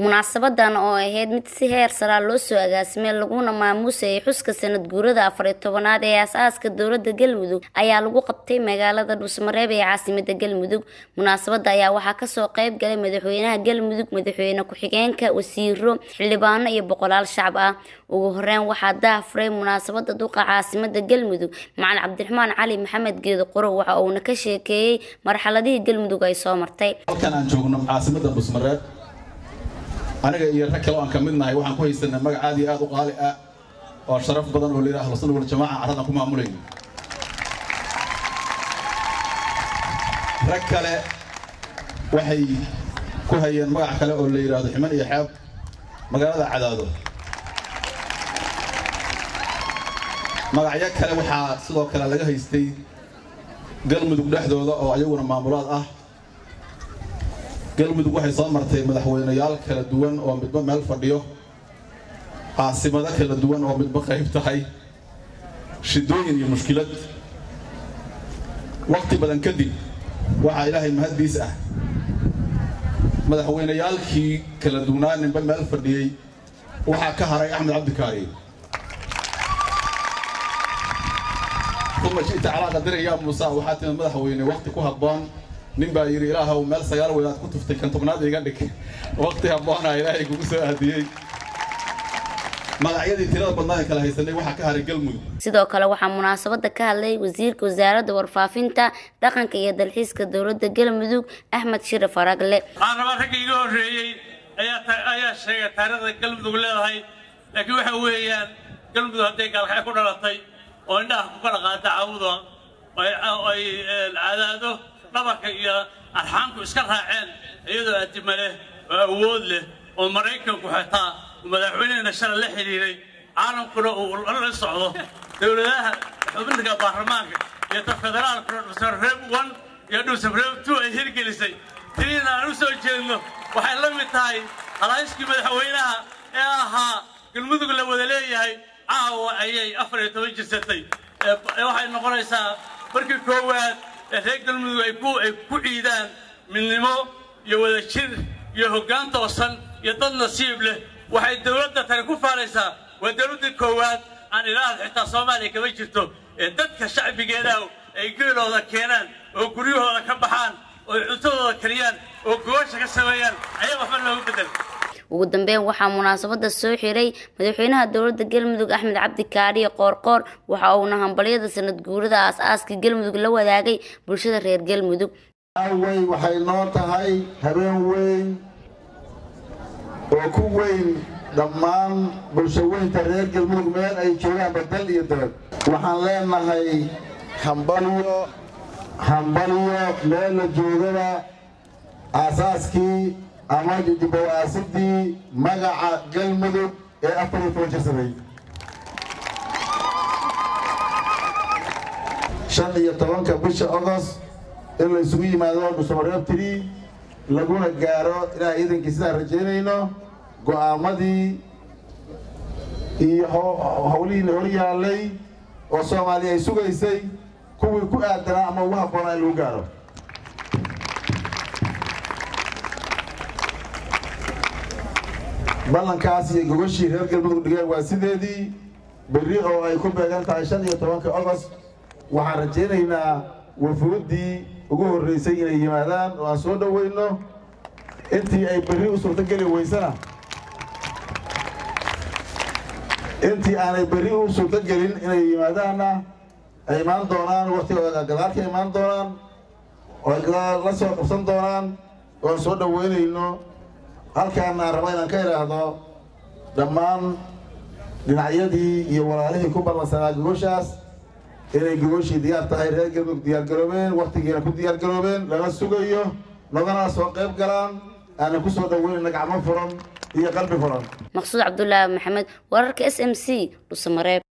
munaasabadan oo ahayd mid si heer saraa loo soo agaasimay laguna maamuusayay xuska sanad guurada afariyo tobanaad ee aas-aaska dowlada galmudug ayaa lagu qabtay magaalada dhuusmareeb ee caasimada galmudug munaasabada ayaa waxaa kasoo qeyb galay madaxweynaha galmudug madaxweyne ku-xigeenka wasiiro xildhibaano iyo boqolaal shacab ah ugu horeyn waxaa daahfuray munaasabada duqa caasimada galmudug macalin cabdiraxmaan cali maxamed geedo qorow waxa uuna ka sheekeeyey marxaladihii galmudug ay soo martay halkan aan joogno caasimada dhuusmareeb aniga iyo rag kale oo aan ka mid nahay waxaan ku haysanay magac aad iyo aad u qaali ah oo sharaf badan oo layidhaha ahlusunna waljamaaca carradan ku maamulayno rag kale waxay ku hayeen magac kale oo la yidhaahdo ximan iyo xeeb magaalada cadaado magacyo kale waxaa sidoo kale laga haystay galmudug dhexdooda oo ayaguna maamulaad ah galmudug waxay soo martay madaxweyneyaal kala duwan oo midba meel fadhiyo caasimado kala duwan oo midba qayb tahay shidooyin iyo mushkilad waqti badan kadib waxaa ilaahay mahaddiis ah madaxweyneyaalkii kala duwnaa ninba meel fadhiyey waxaa ka haray axmed cabdikaari uma shita calaa qadira yaa muusa waxaa timid madaxweyne waqti ku habboon nin baa yidhi ilaahow meel sagaal weydaad ku tuftay kan tobnaad iga dhig waqti habboonaa ilaahay kugu soo aadiyey magacyadii tirada badnaan kala haysanay waxaa ka haray galmudug sidoo kale waxaa munaasabada ka hadlay wasiirka wasaaradda warfaafinta dhaqanka iyo dalxiiska dowladda galmudug axmed shire faragle waxaan rabaa ragga iga horreeyey ayaa sheegay taariikhda galmudug leedahay laakiin waxa weeyaan galmudug hadday gaalkacay ku dhalatay oo indhaha ku kala qaada cawda ay cadaado dhabarka iyo arxaanku iska raaceen iyadoo addima leh oo awood leh oo maraykanku xataa madaxweynehena shalay la xidhiiray caalamkuna uu la socdo dowladaha xubinka baarlamaanka iyo ta federaalkuna dhuusabreeb one iyo dhuusabreeb two ay hirgelisay tiniina aan u soo jeedno waxay la mid tahay halhayskii madaxweynaha ee ahaa galmudug la wada leeyahay caawa ayay afar iyo toban jirsatay waxay noqonaysaa markii koowaad ee reer galmudug ay ku ciidaan midnimo iyo wadajir iyo hoggaan toosan iyo dad nasiib leh waxay dowladda tani ku faanaysaa waa dowladdii koowaad aan ilaahad xitaa soomaaliya kama jirto ee dadka shacbigeedaah ay geelooda keenaan oo guryahooda ka baxaan oo cuntadooda kariyaan oo gogasha ka sameeyaan ayaa waxba looga bedel ugu dambeyn waxaa munaasabada soo xiray madaxweynaha dowladda galmudug axmed cabdi kaariye qoorqoor waxa uuna hambalyada sanad guurada aas-aaska galmudug la wadaagay bulshada reer galmudug awey waxay noo tahay habeen weyn oo ku weyn dhammaan bulshaweynta reer galmudug meel ay joogaan badal iyo dabad waxaan leenahay hambalyo hambalyo meel la joogada aasaaskii ama dibawaasidii magaca galmudug ee afar iyo toban jirsaday shan iyo tobanka bisha agost in la isugu yimaado dhuusamareeb tiri laguna gaaro ilaa ciidankii sidaan rajaynayno go'aamadii iyo howlihii la hor yaallay oo soomaaliya ay sugaysay kuwii ku aadanaa ama ugu habboonaa in lagu gaaro ballankaas iyo gogashii reer galmudug dhigeen waa sideedii berri oo ay ku beegan tahay shan iyo tobanka agost waxaan rajaynaynaa wafuuddii ugu horraysay inay yimaadaan oo aan soo dhowayno intii ay berri u suurtogeli weysana intii aanay berri u suurtogelin inay yimaadaanna ay imaan doonaan waktigooda gadaalka imaan doonaan oo ay gadaal la soo qabsan doonaan oo aan soo dhowaynayno halkaana aan raba inaan ka idhaahdo dhammaan dhinacyadii iyo walaalihii ku ballansanaa gogoshaas inay gogoshii diyaar tahay reer galmudug diyaargaroobeen wakhtigiina ku diyaargaroobeen lala sugayo nagana soo qayb galaan aanan ku soo dhoweynayna gacmo furan iyo qalbi furan maqsuud cabdulaahi maxamed wararka s m c dhusamareeb